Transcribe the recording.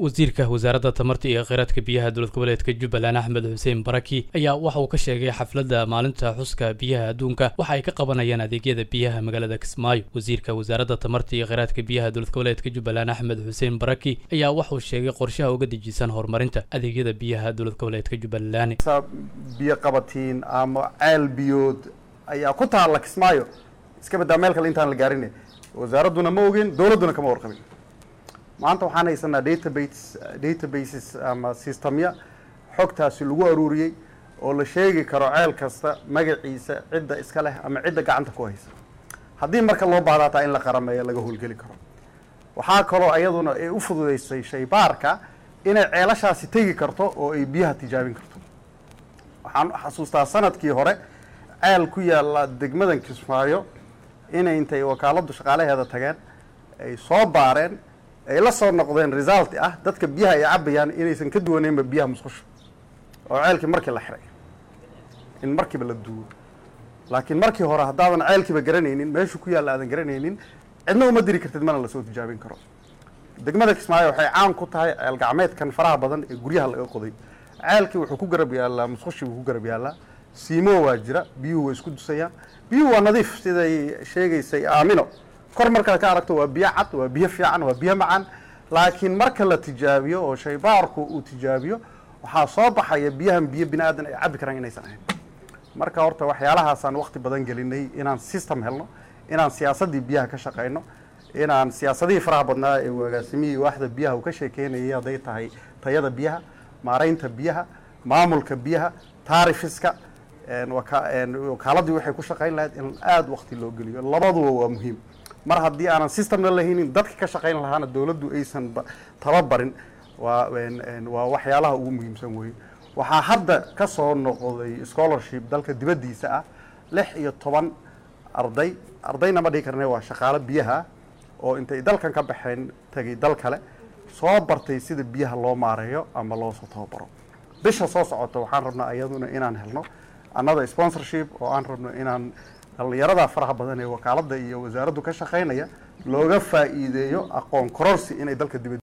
wasiirka wasaaradda tamarta iyo kheyraadka biyaha dowlad goboleedka jubbaland axmed xuseen baraki ayaa waxa uu ka sheegay xafladda maalinta xuska biyaha adduunka waxa ay ka qabanayaan adeegyada biyaha magaalada kismaayo wasiirka wasaaradda tamarta iyo kheyraadka biyaha dowlad goboleedka jubbaland axmed xuseen baraki ayaa waxauu sheegay qorshaha uga dejisan horumarinta adeegyada biyaha dowlad goboleedka jubbaland biyo qabatiin ama ceel biyood ayaa ku taalla kismaayo iska badaa meel kale intaan la gaarin wasaaradduna ma ogin dowladduna kama warqabin maanta waxaan haysanaa database databases ama systemya xogtaasi lagu aruuriyey oo la sheegi karo ceel kasta magaciisa cidda iska leh ama cidda gacanta ku haysa haddii marka loo baahda hataa in la qarameeyo laga howlgeli karo waxaa kaloo iyaduna ay u fududeysay shaybaarka inay ceelashaasi tegi karto oo ay biyaha tijaabin karto waxaan xasuustaa sanadkii hore ceel ku yaalla degmadan kismaayo inay intay wakaaladdu shaqaalaheeda tageen ay soo baareen ay la soo noqdeen result ah dadka biyaha ay cabayaan inaysan ka duwaneynba biyaha musqusha oo ceelkii markii la xiray in markiiba la duwo laakiin markii hore haddaadan ceelkiiba garanaynin meeshuu ku yaalla aadan garanaynin cidna uma diri kartid mana lasoo tijaabin karo degmada kismaayo waxay caan ku tahay ceel gacmeedkan faraha badan ee guryaha laga qoday ceelkii wuxuu ku garab yaallaa musqushii wuu ku garab yaallaa siimo waa jira biyuhu way isku dusayaan biyuhu waa nadiif siday sheegaysay aamino kor markaad ka aragto waa biyo cad waa biyo fiican waa biyo macaan laakiin marka la tijaabiyo oo shaybaarku uu tijaabiyo waxaa soo baxaya biyahan biyo bini aadan ay cabbi karaan inaysan ahayn marka horta waxyaalahaasaan waqti badan gelinay inaan system helno inaan siyaasaddii biyaha ka shaqayno inaan siyaasadihii faraha badnaa ee agaasimihii waaxda biyaha uu ka sheekeynayay hadday tahay tayada biyaha maaraynta biyaha maamulka biyaha taarifiska wakaaladii waxay ku shaqayn lahayd in aada waqti loo geliyo labaduba waa muhiim mar haddii aanan systemna lahaynin dadka ka shaqayn lahaana dowladdu aysan tababarin waa waa waxyaalaha ugu muhiimsan weye waxaa hadda ka soo noqday scholarship dalka dibaddiisa ah lix iyo toban arday ardayna ma dhihi karne waa shaqaalo biyaha oo intay dalkan ka baxeen tegay dal kale soo bartay sida biyaha loo maareeyo ama loosoo tababaro bisha soo socota waxaan rabnaa iyaduna inaan helno another sponsorship oo aan rabno inaan dhallinyarada faraha badan ee wakaaladda iyo wasaaraddu ka shaqaynaya looga faa'iideeyo aqoon kororsi inay dalka dibad